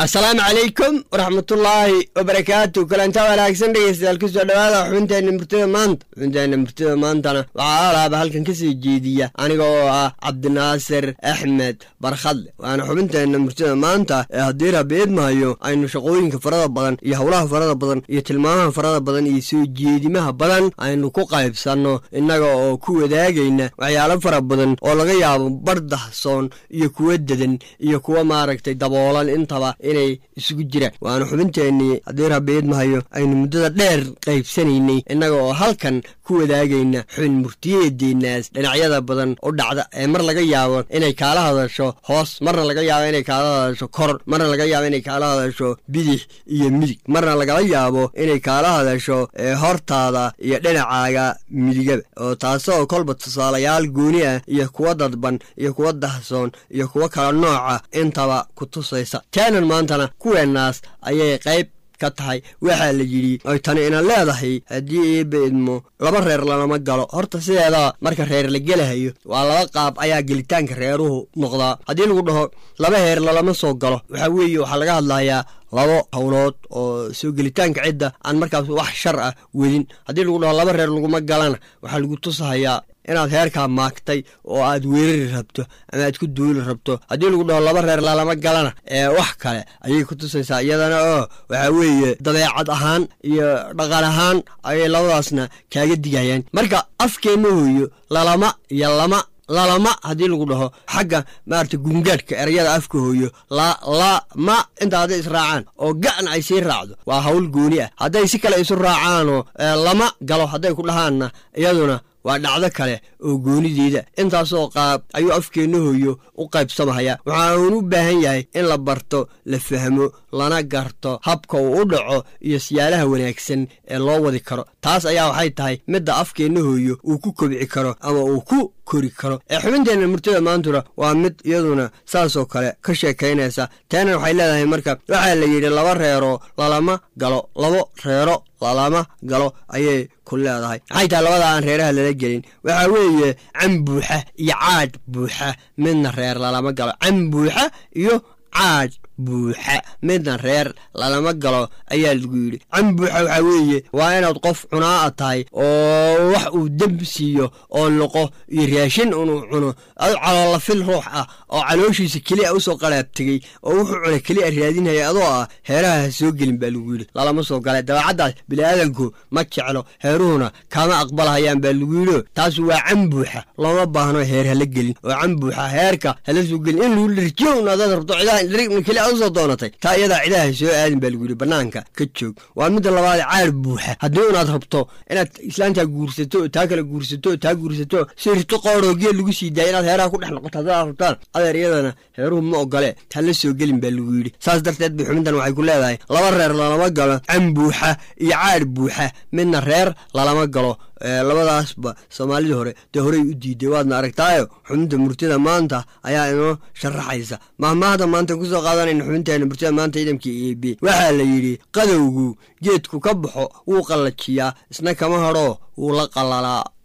asalaamu calaykum waraxmatullaahi wabarakaatu kalanta wanaagsan dhegeystayaal kusoo dhawaada xubinteena murtida maanta xubinteena murtida maantana waxaa alaaba halkan kasoo jeediya aniga oo ah cabdinaasir axmed barkhadle waana xubinteena murtida maanta ee haddii rabeedmahayo aynu shaqooyinka farada badan iyo howlaha farada badan iyo tilmaamaha farada badan iyo soo jeedimaha badan aynu ku qaybsanno innaga oo ku wadaagayna waxyaalo fara badan oo laga yaabo bar dahsoon iyo kuwa dedan iyo kuwa maaragtay daboolan intaba inay isugu jiraan waana xubinteennii haddii rabeedmahayo aynu muddada dheer qaybsanaynay innaga oo halkan ku wadaagayna xubin murtiyeedeenaas dhinacyada badan u dhacda ee mar laga yaabo inay kaala hadasho hoos marna laga yaabo inay kaala hadasho kor marna laga yaabo inay kaala hadasho bidix iyo midig marna lagala yaabo inay kaala hadasho hortaada iyo dhinacaaga midigaba oo taasoo kolba tusaalayaal gooni ah iyo kuwa dadban iyo kuwa dahsoon iyo kuwa kala nooca intaba ku tusaysa taanan maantana kuweenaas ayay qayb ka tahay waxaa la yidhi ay tani ina leedahay haddii iiba idmo laba reer lalama galo horta sideeda marka reer la gelahayo waa laba qaab ayaa gelitaanka reeruhu noqdaa haddii lagu dhaho laba heer lalama soo galo waxaa weeye waxaa laga hadlayaa labo howlood oo soo gelitaanka cidda aan markaas wax shar ah wedin haddii lagu dhaho laba reer laguma galana waxaa lagu tusahayaa inaad heerkaa maagtay oo aad weerari rabto ama aad ku duuli rabto haddii lagu dhaho laba reer lalama galana ee wax kale ayay ku tusaysaa iyadana oo waxaa weeye dabeecad ahaan iyo dhaqan ahaan ayay labadaasna kaaga digayaan marka afkeenna hooyo lalama iyo lama lalama haddii lagu dhaho xagga maarata gungaadhka erayada afka hooyo lalama intaa hadday israacaan oo ga'na ay sii raacdo waa hawl gooni ah hadday si kale isu raacaanoo lama galo hadday ku dhahaanna iyaduna waa dhacdo kale oo goonideeda intaasoo qaab ayuu afkeenna hooyo u qaybsamahaya waxaan u baahan yahay in la barto la fahmo lana garto habka uu u dhaco iyo siyaalaha wanaagsan ee loo wadi karo taas ayaa waxay tahay midda afkeenna hooyo uu ku kobci karo ama uu ku kori karo ee xubinteenna murtida maantuna waa mid iyaduna saasoo kale ka sheekaynaysa taana waxay leedahay marka waxaa la yidhi laba reero lalama galo labo reero lalama galo ayay ku leedahay maxay tahay labada aan reeraha lala gelin waxaa weeye can buuxa iyo caadh buuxa midna reer lalama galo can buuxa iyo caadh buuxa midna reer lalama galo ayaa lagu yidhi can buuxa waxaa weeye waa inaad qof cunaa a tahay oo wax uu demb siiyo oo noqo iyo raashin inuu cuno adu caloola fil ruux ah oo calooshiisa keliya usoo qalaab tegey oo wuxuu cuna keliya raadinhaya adoo ah heeraha ha soo gelin baa lagu yidhi lalama soo gala dabeecaddaas biniaadanku ma jeclo heeruhuna kama aqbalhayaan baa lagu yidhio taas waa can buuxa looma baahno heer hala gelin oo can buuxa heerka hala soo gelin in lagu dharjiyo un adaad rabto cidaha keliya usoo doonatay taa iyadaa cidaha soo aadin baa lagu yidhi bannaanka ka joog waa midda labaad caar buuxa haddii unaad rabto inaad islaantaa guursato oo taa kale guursato oo taa guursato si rito qooroo geel lagu sii daaya inaad heeraha ku dhex noqoto haddaad rabtaan adeer iyadana heeruhu ma ogole taa la soo gelin baa lagu yidhi saas darteed bay xubintan waxay ku leedahay laba reer lalama galo can buuxa iyo caar buuxa midna reer lalama galo labadaasba soomaalidii hore dee horey u diiday waadna aragtaayo xubinta murtida maanta ayaa inoo sharaxaysa mahmaahda maanta kusoo qaadanayna xubinteena murtida maanta ciidamka e b waxaa la yidhi qadowgu geedku ka baxo wuu qallajiyaa isna kama hadhoo wuu la qallalaa